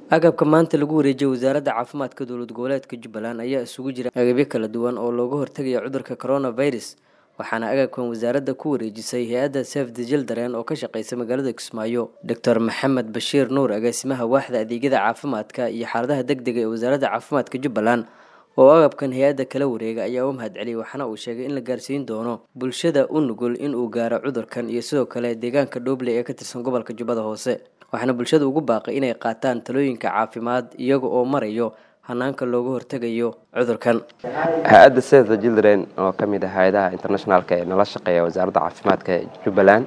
agabka maanta lagu wareejiyay wasaaradda caafimaadka dowlad goboleedka jubbaland ayaa isugu jira agabyo kala duwan oo looga hortagayo cudurka coronavirus waxaana agabkan wasaaradda ku wareejisay hay-adda sef the children oo ka shaqeysa magaalada kismaayo doctor maxamed bashiir nuur agaasimaha waaxda adeegyada caafimaadka iyo xaaladaha deg dega ee wasaaradda caafimaadka jubbaland oo agabkan hay-adda kala wareega ayaa u mahad celiyay waxaana uu sheegay in la gaarsiin doono bulshada u nugul in uu gaaro cudurkan iyo sidoo kale deegaanka dhoobley ee ka tirsan gobolka jubbada hoose waxaana bulshada ugu baaqay inay qaataan talooyinka caafimaad iyaga oo marayo hanaanka looga hortegayo cudurkan hay-adda save the children oo ka mid ah hay-adaha internationalka ee nala shaqeeya wasaaradda caafimaadka jubbaland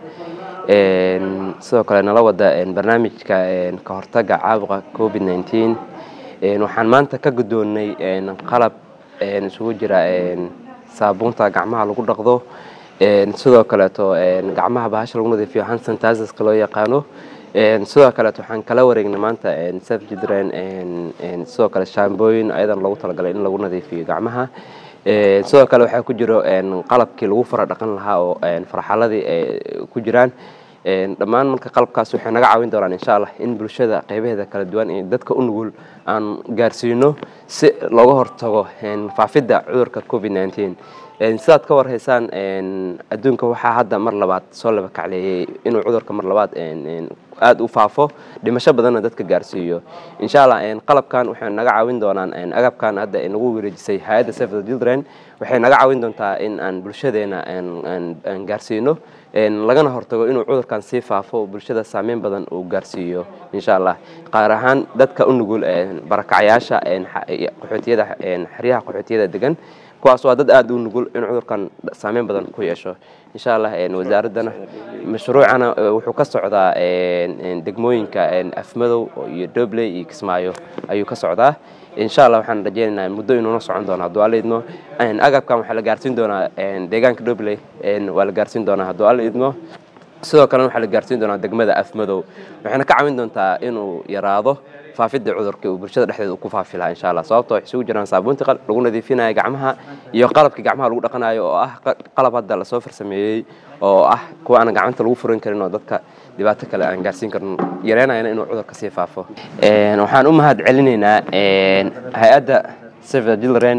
sidoo kale nala wada barnaamijka ka hortaga caabuqa covid nneteen waxaan maanta ka guddoonnay qalab isugu jira saabuunta gacmaha lagu dhaqdo sidoo kaleeto gacmaha bahasha lagu nadiifiyo hand sanitizeska loo yaqaano sidoo kaleeto waxaan kala wareegnay maanta save children sidoo kale shaambooyin ayadan loogu talagalay in lagu nadiifiyo gacmaha sidoo kale waxaa ku jiro qalabkii lagu fara dhaqan lahaa oo farxaladii ku jiraan dhammaan marka qalabkaas waxay naga caawin doonaan insha allah in bulshada qeybaheeda kala duwan iyo dadka u nugul aan gaarsiino si looga hortago faafidda cudurka covid nneteen sidaad ka warhaysaan adduunka waxaa hadda mar labaad soo laba kacleeyey inuu cudurka mar labaad aada u faafo dhimasho badanna dadka gaarsiiyo insha allah qalabkan waxay naga caawin doonaan agabkan hadda nagu wareejisay hay-adda save the children waxay naga caawin doontaa in aan bulshadeena aan gaarsiino lagana hortago inuu cudurkan sii faafo bulshada saameyn badan uu gaarsiiyo insha allah qaar ahaan dadka u nugul barakacyaasha qaxootiyada xeryaha qaxootiyada degan kuwaas waa dad aada u nugul in cudurkan saameyn badan ku yeesho insha allah wasaaraddana mashruucana wuxuu ka socdaa degmooyinka afmadow iyo dobley iyo kismaayo ayuu ka socdaa insha allah waxaan rajeynaynaa muddo inuuna socon doona hadduu alla idmo agabkan waxaa la gaarsiin doonaa deegaanka dobley waa la gaarsiin doonaa hadduu alla idmo sidoo kalena waxaa la gaarsiin doonaa degmada afmadow waxayna ka caawin doontaa inuu yaraado faafidda cudurka uu bulshada dhexdeeda ku faafi lahaa insha allah sababto waxay isugu jiraan saabuuntii lagu nadiifinaya gacmaha iyo qalabkii gacmaha lagu dhaqanayo oo ah qalab hadda lasoo farsameeyey oo ah kuwa aan gacanta lagu furan karin oo dadka dhibaato kale aan gaarsiin karin yareynayana inuu cudurka sii faafo waxaan u mahad celinaynaa hay-adda save the children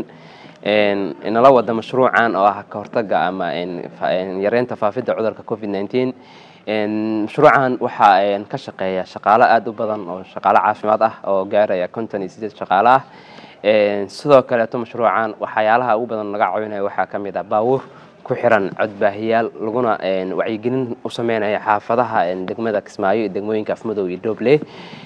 nala wada mashruucan oo ah ka hortaga ama yareynta faafidda cudurka covid nneteen mashruucan waxaa ka shaqeeya shaqaalo aada u badan oo shaqaalo caafimaad ah oo gaaraya konton iyo sideed shaqaalo ah sidoo kaleeto mashruucan waxyaalaha ugu badan laga caawinaya waxaa ka mid ah baawuur ku xiran codbaahiyaal laguna wacyigelin u sameynaya xaafadaha degmada kismaayo iyo degmooyinka afmadow iyo doble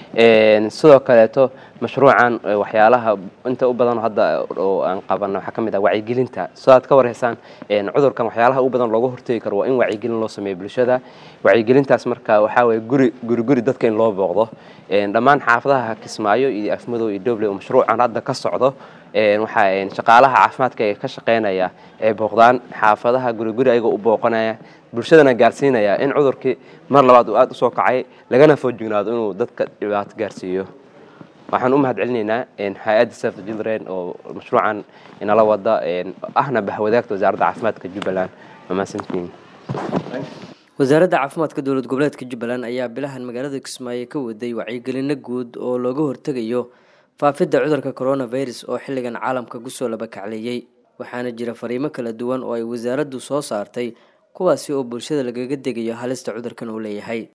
sidoo kaleeto mashruucan waxyaalaha inta u badan hadda oo aan qabana waxaa ka mid ah wacyigelinta sidaad ka warhaysaan cudurkan waxyaalaha ugu badan looga hortegi karo waa in wacyigelin loo sameeyo bulshada wacyigelintaas marka waxaa waye guri guri guri dadka in loo booqdo dhammaan xaafadaha kismaayo iyo afmadow iyo doble oo mashruucan hadda ka socdo waxaa shaqaalaha caafimaadka ee ka shaqeynaya ee booqdaan xaafadaha guriguri ayagoo u booqanaya bulshadana gaarsiinaya in cudurkii mar labaad uu aada usoo kacay lagana foojignaado inuu dadka dhibaato gaarsiiyo waxaan u mahad celinaynaa hay-adda save the children oo mashruucan inala wada ahna bahwadaagta wasaaradda caafimaadka jubbaland mamaasantiin wasaaradda caafimaadka dowlad goboleedka jubbaland ayaa bilahan magaalada kismaayo ka waday wacyigelino guud oo looga hortegayo faafidda cudurka coronavirus oo xilligan caalamka kusoo laba kacleeyey waxaana jira fariimo kala duwan oo ay wasaaraddu soo saartay kuwaasi oo bulshada lagaga degayo halista cudurkan uu leeyahay